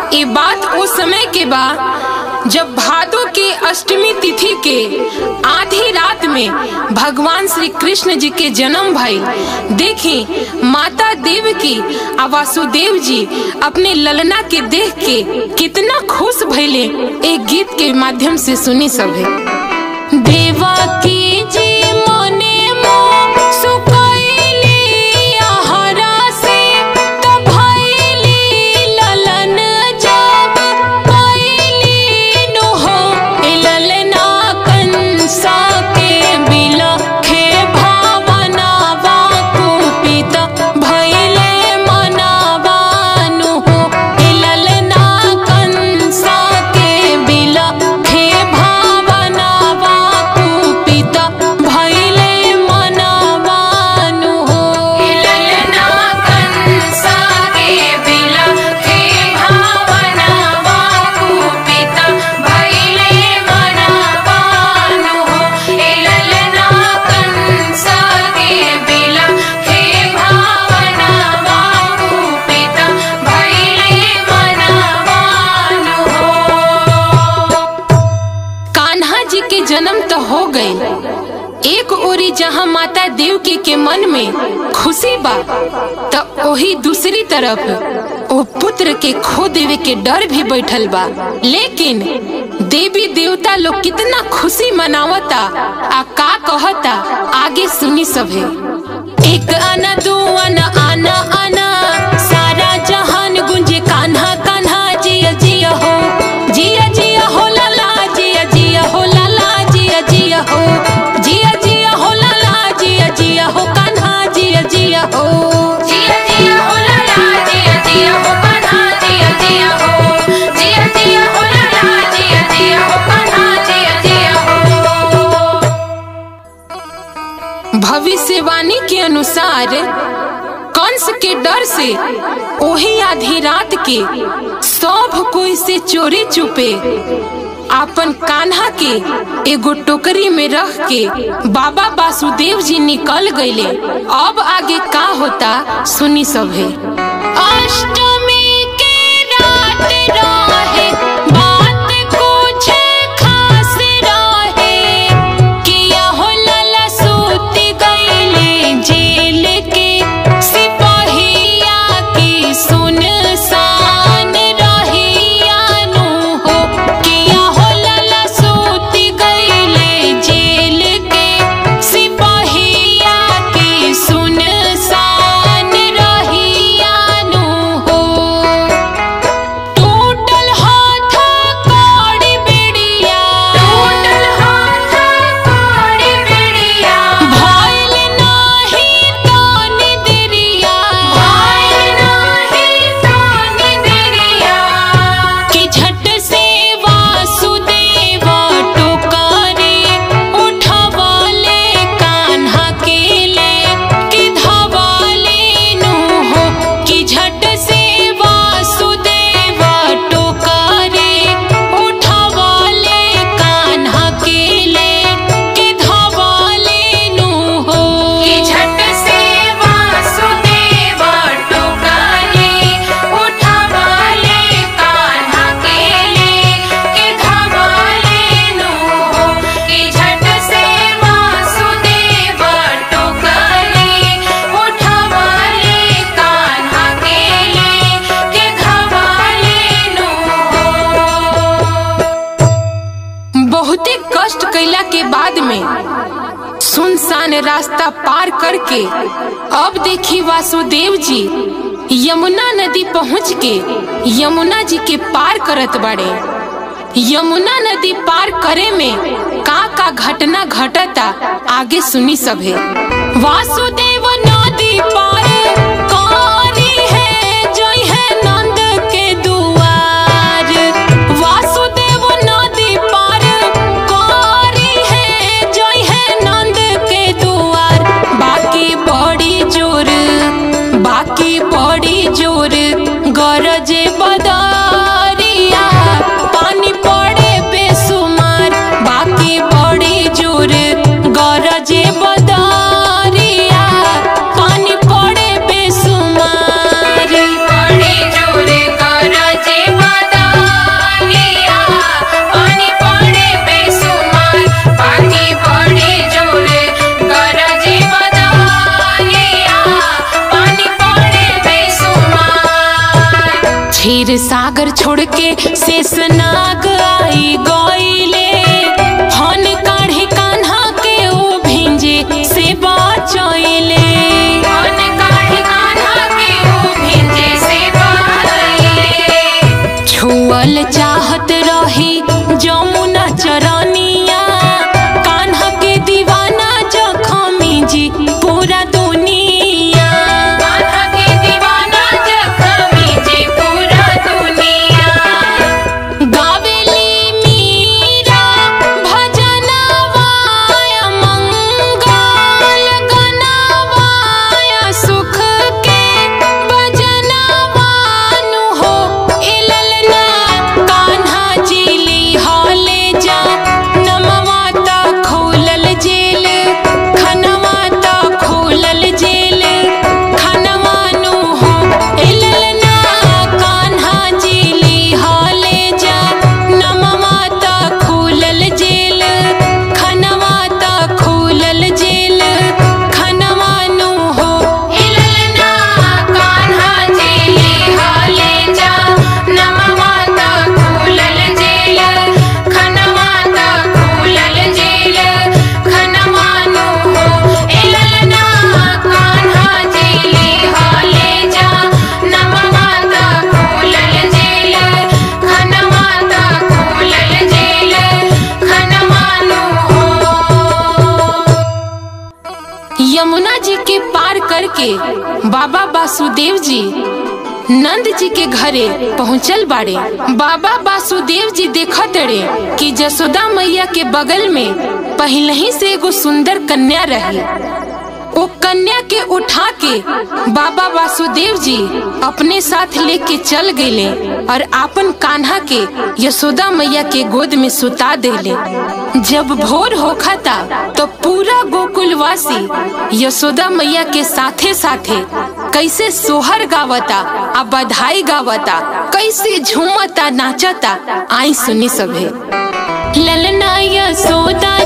ये बात उस समय के बा जब भादो के अष्टमी तिथि के आधी रात में भगवान श्री कृष्ण जी के जन्म भइल देखी माता देव की आ वासुदेव जी अपने ललना के देख के कितना खुश भइले एक गीत के माध्यम से सुनी सभे देवा की जी मोने मो सुकैली आहरा से त भैली ललन जब कैली नु हो ए ललना कंसा के बिलखे भावनावा कुपित भैले मनावानु हो ए ललना कंसा के बिलखे भावनावा कुपित भैले मनावानु हो ए ललना कंसा के बिलखे भावनावा कुपित भैले मनावानु हो ए ललना कंसा के बिलखे भावनावा कुपित भैले मनावानु हो कान्हा जी के जन्म तो हो गए एक ओरी जहाँ माता देवकी के मन में खुशी बा तो वही दूसरी तरफ ओ पुत्र के खो देवे के डर भी बैठल बा लेकिन देवी देवता लोग कितना खुशी मनावता आ का कहता आगे सुनी सभे एक आना दो आना आना आना सारा जहान गुंजे कान्हा कान्हा जिया जिया हो जिया जिया हो लाला जिया जिया हो लाला जिया जिया हो जिया जिया हो लाला जिया जिया हो कान्हा जिया जिया हो जिया जिया हो लाला जिया जिया हो कान्हा जिया जिया हो जिया जिया हो लाला जिया जिया हो कान्हा जिया जिया हो भविष्यवाणी के अनुसार कंस के डर से ओही आधी रात के सब कोई से चोरी चुपे आपन कान्हा के एगो टोकरी में रख के बाबा वासुदेव जी निकल गईले अब आगे का होता सुनी सभे अष्टमी के रात रहे बात कुछ खास रहे किया हो लला सूत गईले जेल के सिपाहिया की सुनसान रहिया नु हो किया हो लला सूत गईले जेल के सिपाहिया की सुनसान रहिया नु हो टूटल हाथ कौड़ी बिड़िया टूटल हाथ कौड़ी बिड़िया भइल नाही तानी दिरिया भइल नाही तानी दिरिया कि झट से वासुदेव टोकरे उठवले कान्हा के ले कि धवले नु हो कि झट से वासुदेव टोकरे उठवले कान्हा के ले कि धवले नु हो कि झट से वासुदेव टोकरे उठवले कान्हा के ले कि धवले नु हो कि झट से वासुदेव टोकरे उठवले कान्हा के ले कि धवले नु हो बहुते कष्ट कैला के बाद में सुनसान रास्ता पार करके अब देखी वासुदेव जी यमुना नदी पहुँच के यमुना जी के पार करत बाड़े यमुना नदी पार करे में का का घटना घटता आगे सुनी सभे वासुदेव नदी पार करी है जय है नंद के दुआर वासुदेव नदी पार करी है जय है नंद के दुआर बाकी बड़ी जोर बाकी बड़ी जोर गरजे बदरिया पानी पड़े बेसुमार बाकी बड़ी जोर गरजे बदरिया के शेषनाग आई गईले हन काढ़ी कान्हा के ओ भिंजे से बचैले हन काढ़ी कान्हा के ओ भिंजे से बचैले छुअल चाहत रही जमुना चरनिया कान्हा के दीवाना जखमी जी पूरा दुनिया कान्हा के दीवाना जखमी जी पूरा दुनिया गावेली मीरा भजनवाय मंगल गनवाय सुख के भजनवानु हो इललना कान्हा जीली हाले जा नमवा ता खोलल जेल खनवा ता खोलल जेल खनवानु हो इललना कान्हा जीली हाले जा नमवा ता खोलल जेल खनवा ता खोलल जेल खनवानु हो इललना कान्हा जीली हाले जा नमवा ता खोलल जेल खनवा ता खोलल जेल खनवानु हो इललना कान्हा जीली हाले जा नमवा ता खोलल जेल खनवा ता खोलल जेल खनवानु हो यमुना जी के पार करके बाबा वासुदेव जी नंद जी के घरे पहुंचल बाड़े बाबा वासुदेव जी देखत रे कि जसोदा मैया के बगल में पहले ही से एगो सुंदर कन्या रही वो कन्या के उठा के बाबा वासुदेव जी अपने साथ लेके चल गए और आपन कान्हा के यशोदा मैया के गोद में सुता देले जब भोर होखा था तो पूरा गोकुलवासी यशोदा मैया के साथे साथे कैसे सोहर गावता आ बधाई गावता कैसे झूमता नाचता आई सुनी सभे ललना यशोदा